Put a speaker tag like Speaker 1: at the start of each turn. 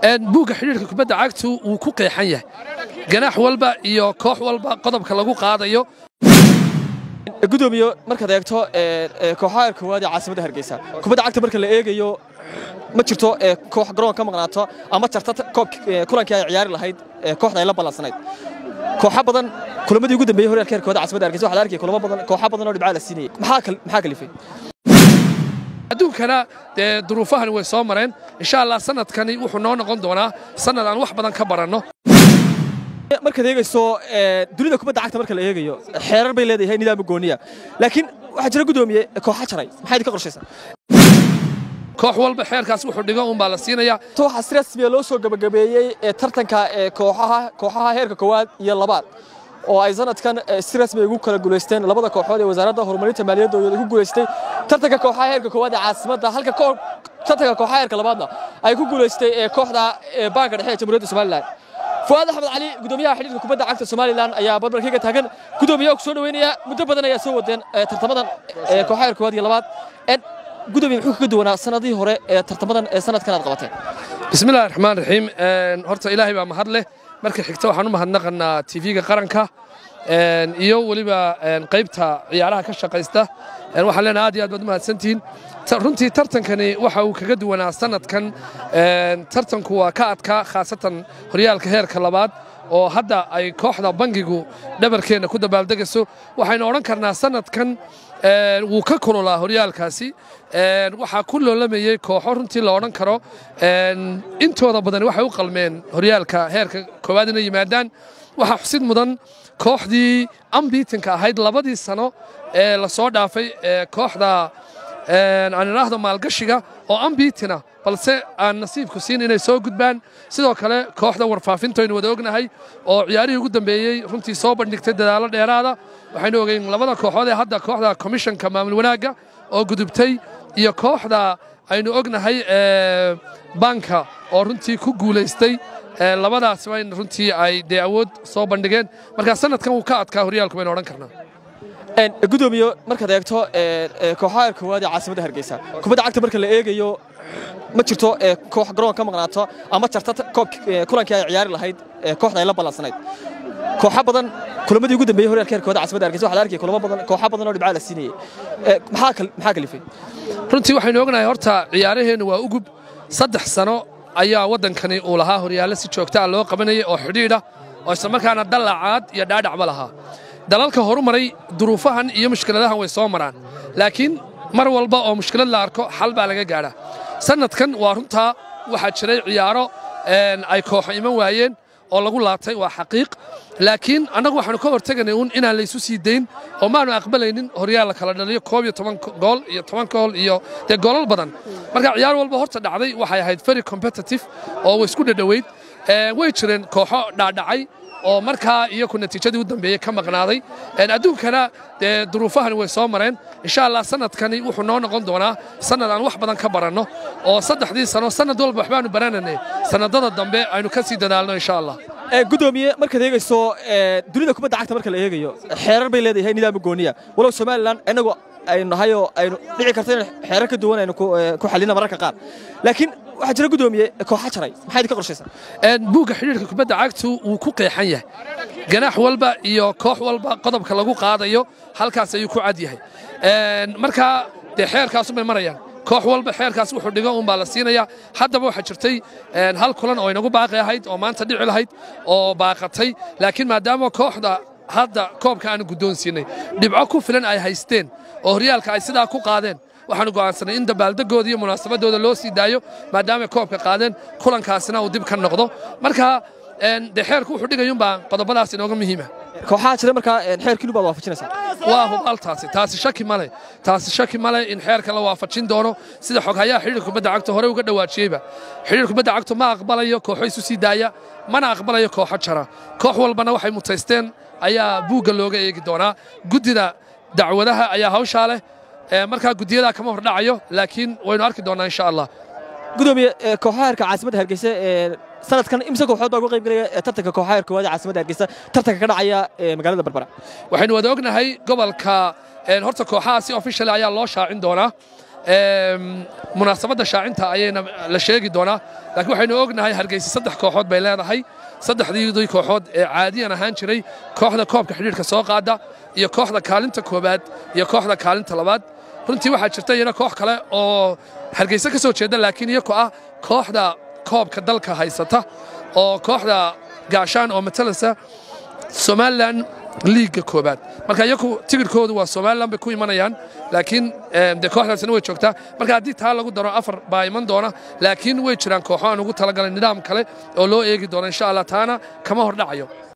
Speaker 1: buugga xidhiirka kubadda cagtu wuu ku qeexan yahay ganaax walba iyo koox walba qodobka lagu qaadayo
Speaker 2: gudoomiye markaad eegto kooxaha koowaad ee caasimadda hargeysa kubadda cagta marka la eegayo ma jirto koox garoon ka maqnaato ama jarta kulankii ay ciyaari lahayd kooxda ay la ballansanayd kooxa badan kulamadii ugu dambeeyey horyaalka heerkooda caasimadda hargeysa waxaa la arkaya kulamo badan kooxa badan oo dhibcaa la siinayay maxaa kalifay
Speaker 1: adduunkana dee duruufahani way soo mareen insha allah sanadkani wuxuu noo noqon doonaa sanad aan wax badan ka baranno
Speaker 2: markaad eegayso dunida kubadda cagta marka la eegayo xeerar bay leedahay nidaam gooniya laakiin waxaa jira gudoomiye kooxa jaray maxaa idinka qorshaysaa
Speaker 1: koox walba xeerkaas wuxuu dhigo unbaa la siinaya
Speaker 2: waxaa si rasmiya loo soo gabagabeeyey tartanka kooxaha kooxaha heerka koowaad iyo labaad oo ay sanadkan si rasmi ugu kala guulaysteen labada kooxood ee wasaaradda horumarinta maaliyaddooda ku guulaystay tartanka kooxaha heerka koowaad ee caasimadda halka tartanka kooxaha heerka labaadna ay ku guulaystay kooxda baanka dhexe ee jamhuuriyadda somalilan fuaad axmed cali gudoomiyaha xidhiirka kubadda cagta somalilan ayaa barbarkayga taagan gudoomiyaha ku soo dhaweynaya muddo badan ayaa soo wadeen tartamadan kooxaha heerka koowaad iyo labaad gudoomiye muxuu kaga duwanaa sanadihii hore ee tartamadan ee sanadkan aad qabateen
Speaker 1: bismillahi raxmaan raxiim horta ilaahay baa mahad leh marka xigta waxaan u mahadnaqanaa tv-ga qaranka iyo weliba qaybta ciyaaraha ka shaqaysta waxaan leenahay aad iyo aad baad u mahadsantihiin runtii tartankani waxa uu kaga duwanaa sanadkan tartanku waa ka adkaa khaasatan horyaalka heerka labaad oo hadda ay kooxda bangigu dhabarkeenna ku dabaaldegayso waxaynu odhan karnaa sanadkan wuu ka kululaa horyaalkaasi waxaa ku loolamayey kooxo runtii la odhan karo intooda badani waxay u qalmeen horyaalka heerka koowaad inay yimaadaan waxaa xusid mudan kooxdii ambiitinka ahayd labadii sano ee la soo dhaafay kooxda aan idhaahdo maalgashiga oo ambiitina balse aan nasiibku siin inay soo gudbaan sidoo kale kooxda warfaafinta aynu wada ognahay oo ciyaarihii ugu dambeeyey runtii soo bandhigtay dadaallo dheeraada waxaynu ogeyn labada kooxood ee hadda kooxda komishanka maamul wanaagga oo gudubtay iyo kooxda aynu ognahay banka oo runtii ku guulaystay labadaasba in runtii ay dee awood soo bandhigeen markaa sanadkan wuu ka adkaa horyaalku baynu odhan karnaa
Speaker 2: gudoomiye markaad eegto kooxaha koowaad ee caasimadda hargeysa kubadda cagta marka la eegayo ma jirto koox garoon ka maqnaato ama jarta kulankii ay ciyaari lahayd kooxda ay la ballansanayd kooxa badan kulamadii ugu dambeeyey horyaalka heerkooda caasimadda hargeysa waxaa la arkaya kulamo badan kooxa badan oo dhibcaa la siinayay maxaa kalifay
Speaker 1: runtii waxaynu ognahay horta ciyaaraheennu waa ugub saddex sano ayaa waddankani uu lahaa horyaallo si joogtaa loo qabanayay oo xidhiidha oo islamarkaana dallacaad iyo dhaadhacba lahaa dalalka horumaray duruufahan iyo mushkiladahan way soo maraan laakiin mar walba oo mushkilad la arko xal baa laga gaadhaa sannadkan waa runtaa waxaa jiray ciyaaro ay kooxo iman waayeen oo lagu laabtay waa xaqiiq laakiin annagu waxaanu ka horteganay uun inaan laysu sii dayn oo maanu aqbalaynin horyaal la kala dhaliyo koob iyo toban gool iyo toban gool iyo dee goolal badan marka ciyaar walba horta dhacday waxay ahayd very competitive oo way isku dhadhoweyd way jireen kooxo dhaadhacay oo markaa iyaku natiijadii u dambeeyey ka maqnaaday adduunkana dee duruufahani way soo mareen insha allah sanadkani wuxuu noo noqon doonaa sanad aan wax badan ka baranno oo saddexdii sano sanad walba waxbaanu barananay sanadada dambe aynu ka sii dadaalno insha allah
Speaker 2: gudoomiye markaad eegayso dunida kubadda cagta marka la eegayo xeerar bay leedahay nidaam gooniya walow somalilan inagu aynu nahay oo aynu dhici karto in xeerar ka duwan aynu ku xallina mararka qaar laakiin waxaa jira gudoomiye kooxa jaray maxaa idinka qorshaysaa
Speaker 1: buugga xidhiirka kubadda cagtu wuu ku qeexan yahay ganaax walba iyo koox walba qodobka lagu qaadayo halkaas ayuu ku cad yahay markaa dee xeerkaasumay marayaan koox walba xeerkaas wuxuu dhigo unbaa la siinaya haddaba waxaa jirtay hal kulan oo inagu baaqi ahayd oo maanta dhici lahayd oo baaqatay laakiin maadaama kooxda hadda koobka aanu guddoonsiinay dhibco ku filan ay haysteen oo horyaalka ay sidaa ku qaadeen waxaanu go'aansanay in dabaaldegooda iyo munaasabadooda loo sii daayo maadaamay koobka qaadeen kulankaasina uu dib ka noqdo marka dee xeerku wuxuu dhigayuunbaa qodobadaas inooga muhiima
Speaker 2: kooxaha jira markaa xeerkiinu baad waafajinaysaa
Speaker 1: waa hubaal taasi taasi shaki male taasi shaki male in xeerka la waafajin doono sida xoghayaha xidhiirka kubadda cagta hore uga dhawaajiyeyba xidhiirka kubadda cagtu ma aqbalayo kooxo isu sii daaya mana aqbalayo kooxo jara koox walbana waxay mutaysteen ayaa buugga looga eegi doonaa guddida dacwadaha ayaa hawshaa leh markaa guddiyadaa kama hordhacayo laakiin waynu arki doonnaa insha allah
Speaker 2: gudoomiye kooxaha heerka caasimadda hargeysa sanadkan imse kooxood baa uga qayb galaya tartanka kooxaha heerka koowaad ee caasimadda hargeysa tartanka ka dhacaya magaalada barbara
Speaker 1: waxaynu wada ognahay gobolka horta kooxaha si official ayaa loo shaacin doonaa munaasabadda shaacinta ayayna la sheegi doonaa laakiin waxaynu ognahay hargeysa saddex kooxood bay leedahay saddexdiidii kooxood ee caadiyan ahaan jiray kooxda koobka xidhiidhka soo qaada iyo kooxda kaalinta koowaad iyo kooxda kaalinta labaad runtii waxaa jirta iyana koox kale oo hargeysa ka soo jeeda laakiin iyaku ah kooxda koobka dalka haysata oo kooxda gaashaan oo matalasa somalilan liigga koobaad marka iyaku tigirkoodu waa somalilan bay ku imanayaan laakiin dee kooxdaasina way joogtaa marka haddii taa lagu daro afar baa iman doona laakiin way jiraan kooxo aan ugu talagalay nidaam kale oo loo eegi doono insha allah taana kama hordhacayo